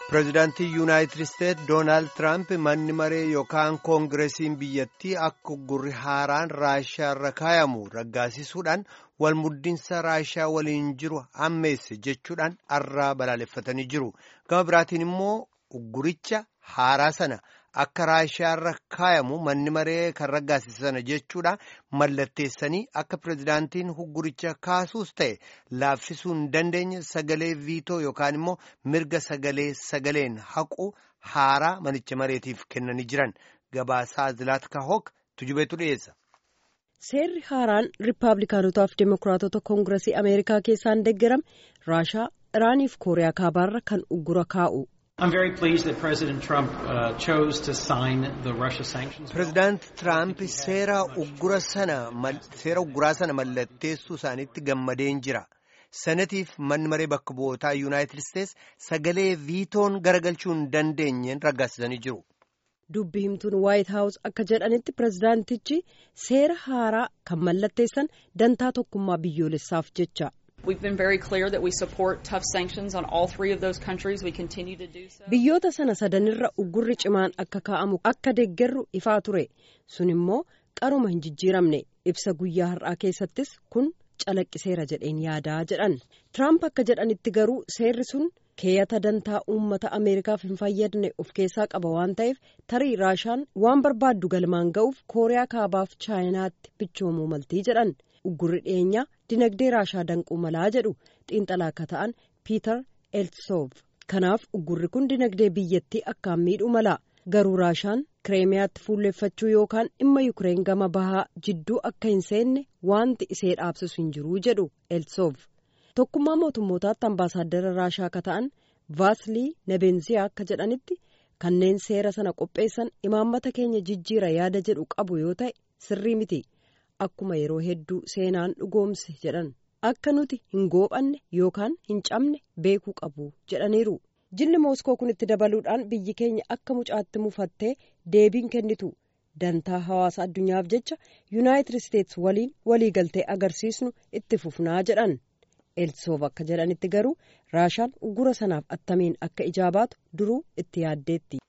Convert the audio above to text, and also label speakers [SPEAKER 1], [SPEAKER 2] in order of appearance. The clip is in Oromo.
[SPEAKER 1] pireezidaantii yuunaayitid isteet doonaald tiraamp manni maree yookaan koongireesiin biyyattii akka gurri haaraan raashiyaa irra kaayamu raggaasisuudhaan walmuddinsa raashiyaa waliin jiru hammeesse jechuudhaan arraa balaaleffatanii jiru gama biraatiin immoo ugguricha haaraa sana akka raashiyaa irra kaayamu manni maree kan raggaasisana jechuudha mallatteessanii akka pireezidaantiin ugguricha kaasuus ta'e laaffisuu hin dandeenye sagalee viitoo yookaan immoo mirga sagalee sagaleen haqu haaraa manicha mareetiif kennanii jiran gabaasaa zilaat kahook tujubeetu dhiyeessa.
[SPEAKER 2] seerri haaraan riippaabilikaanotaaf deemokiraatota koongiresii ameerikaa keessaan deeggarame raashaa iraaniif kooriyaa kaabaarra kan uggura kaa'u.
[SPEAKER 1] pireezidaanti tiraamp seera ugguraa sana mallatteessuu isaaniitti gammadeen jira sanatiif manni maree bakka bu'ootaa yuunaayitid isteets sagalee viitoon garagalchuu hin dandeenyeen raggaasisanii jiru.
[SPEAKER 2] dubbi himtuun waayit haawus akka jedhanitti pireezidaantichi seera haaraa kan mallatteessan dantaa tokkummaa biyyoolessaaf jecha. biyyoota sana sadanirra uggurri cimaan akka kaa'amu akka deeggarru ifaa ture sun immoo qaruma hin jijjiiramne ibsa guyyaa har'aa keessattis kun calaqqiseera jedheen yaadaa jedhan tiraamp akka jedhanitti garuu seerri sun keeyata dantaa uummata ameerikaaf hin fayyadne of keessaa qaba waan ta'eef tarii raashaan waan barbaaddu galmaan ga'uuf kooriyaa kaabaaf chaayinaatti bichoomuu maltii jedhan. uggurri dhiyeenyaa dinagdee raashaa danquu malaa jedhu xiinxalaa akka ta'an piiter eltsoof kanaaf uggurri kun dinagdee biyyattii akkaan miidhuu mala garuu raashaan kireemiyaatti fuulleeffachuu yookaan dhimma yukireen gama bahaa jidduu akka hin seenne wanti isee dhaabsisu hin jiruu jedhu eltsoof tokkummaa mootummootaatti ambaasaaddara raashaa akka ta'an vaasilii nebenziyaa akka jedhanitti kanneen seera sana qopheessan imaammata keenya jijjiira yaada jedhu qabu yoo ta'e sirrii miti. akkuma yeroo hedduu seenaan dhugoomse jedhan akka nuti hin goophanne yookaan hin cabne beekuu qabu jedhaniiru jilli mooskoo kun itti dabaluudhaan biyyi keenya akka mucaatti mufattee deebiin kennitu dantaa hawaasa addunyaaf jecha yuunaayitid isteets waliin waliigaltee agarsiisnu itti fufnaa jedhan elsoof akka jedhanitti garuu raashaan uggura sanaaf attamiin akka ijaabaatu duruu itti yaaddeetti.